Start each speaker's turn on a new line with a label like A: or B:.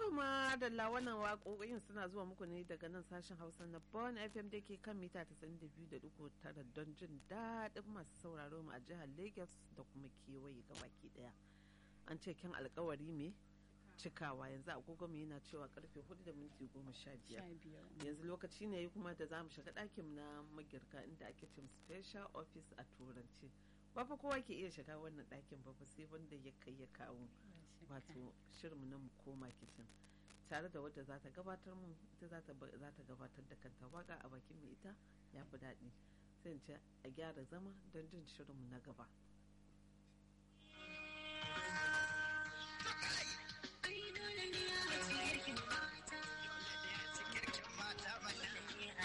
A: To ma da wannan waƙoƙin suna zuwa muku ne daga nan sashen Hausa na Bon FM da ke kan mita 92.9 don jin daɗin masu sauraro mu a jihar Lagos da kuma kewaye gabaki ɗaya. An ce kyan alkawari me cikawa yanzu agogo mu yana cewa karfe 4 da minti 15 yanzu lokaci ne kuma da za mu shiga ɗakin na magirka inda ake cin special office a turanci ba fa kowa ke iya shiga wannan ɗakin ba fa sai wanda ya kai ya kawo wato shirinmu na mu koma kicin tare da wadda za ta gabatar mu ita za ta gabatar da kanta waka a bakin mai ita ya fi daɗi sai ce a gyara zama don jin shirinmu na gaba.
B: Ai, dole ne ya